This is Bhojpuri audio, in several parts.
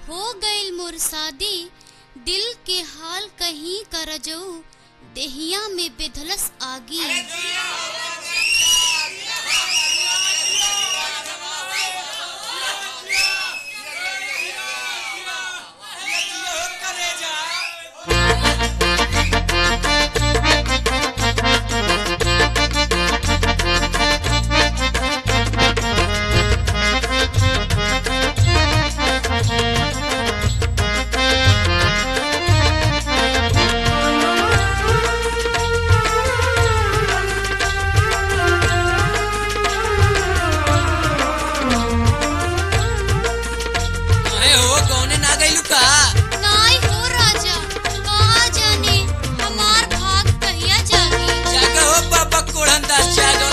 हो गईल मोर शादी दिल के हाल कहीं कर जऊ देहिया में बेधलस आगी अरे हो कौने ना गइलू का नाई हो राजा कहाँ जाने हमार भाग कहिया जागी जागा हो बाबा कोढ़न दास जागो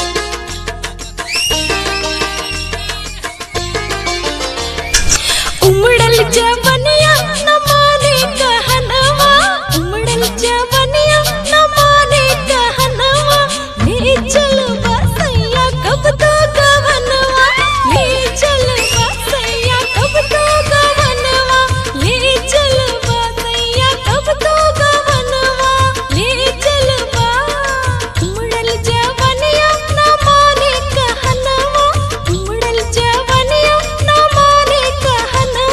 उमड़ल जवनिया न माने कहनवा उमड़ल जवनिया न माने कहनवा ले चल बसैया कब तो गवनवा ले चल बसैया कब तो गवनवा ले चल बसैया कब तो गवनवा ले चल बा उमड़ल जवनिया न माने कहनवा उमड़ल जवनिया न माने कहनवा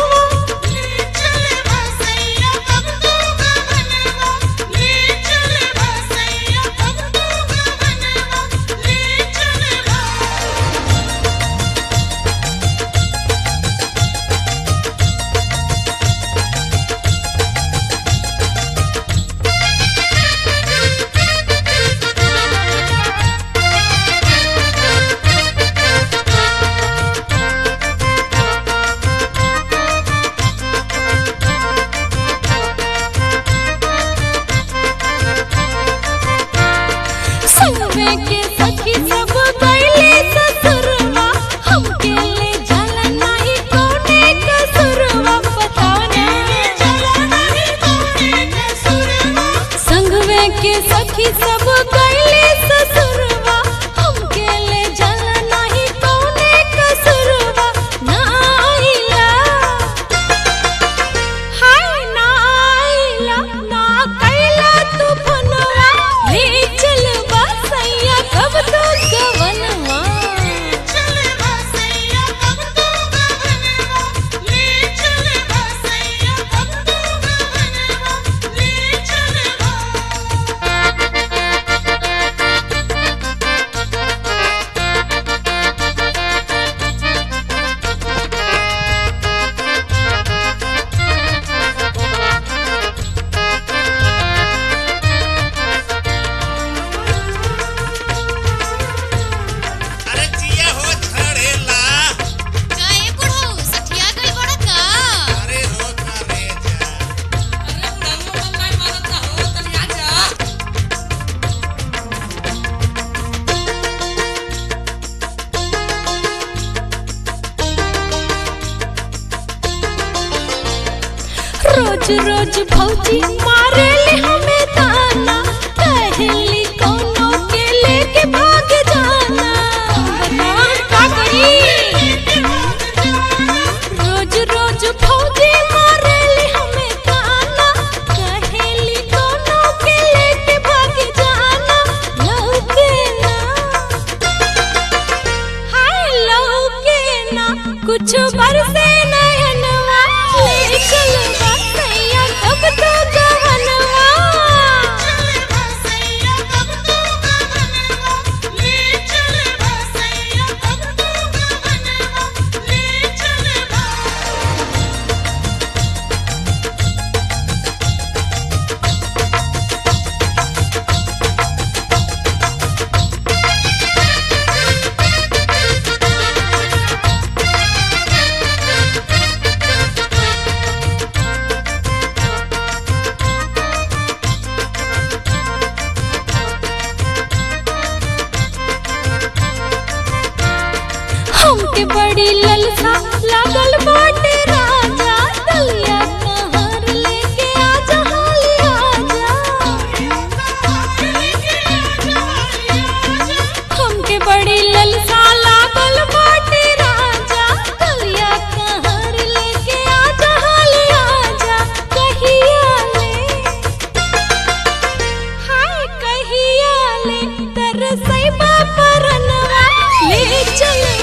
संगमे के सखी सब गइले ससुरवा हमके ले जाला नाही कोने कसुरवा बताओ ना संगमे के सखी सब गइले ससुरवा हमके ले जाला नाही कोने कसुरवा ना आइला हाय नाइला ना कैला तू फनवा ले चल बसैया कब तो गवनवा अरे जिया हो झड़ेला काहे बुढ़ऊ सठिया गई बड़ा का अरे हो करे जा अरे बुढ़ाऊ मन नहीं मानता हो तनी आ जा रोज रोज भौजी मारे ले हमें ताना कहली कोनो के लेके भाग जाना बताओ का करी रोज रोज भौजी मारे ले हमें ताना कहली कोनो के लेके भाग जाना लौके ना हाय लौके ना कुछ बरसे नयनवा ले चल बसैया कब तो गवनवा हमके बड़ी ललसा लागल बाटे राजा दलिया कहार लेके आजा हाली आजा हमके बड़ी ललसा लागल बाटे राजा दलिया कहार लेके आजा हाली बापरनवा ले चल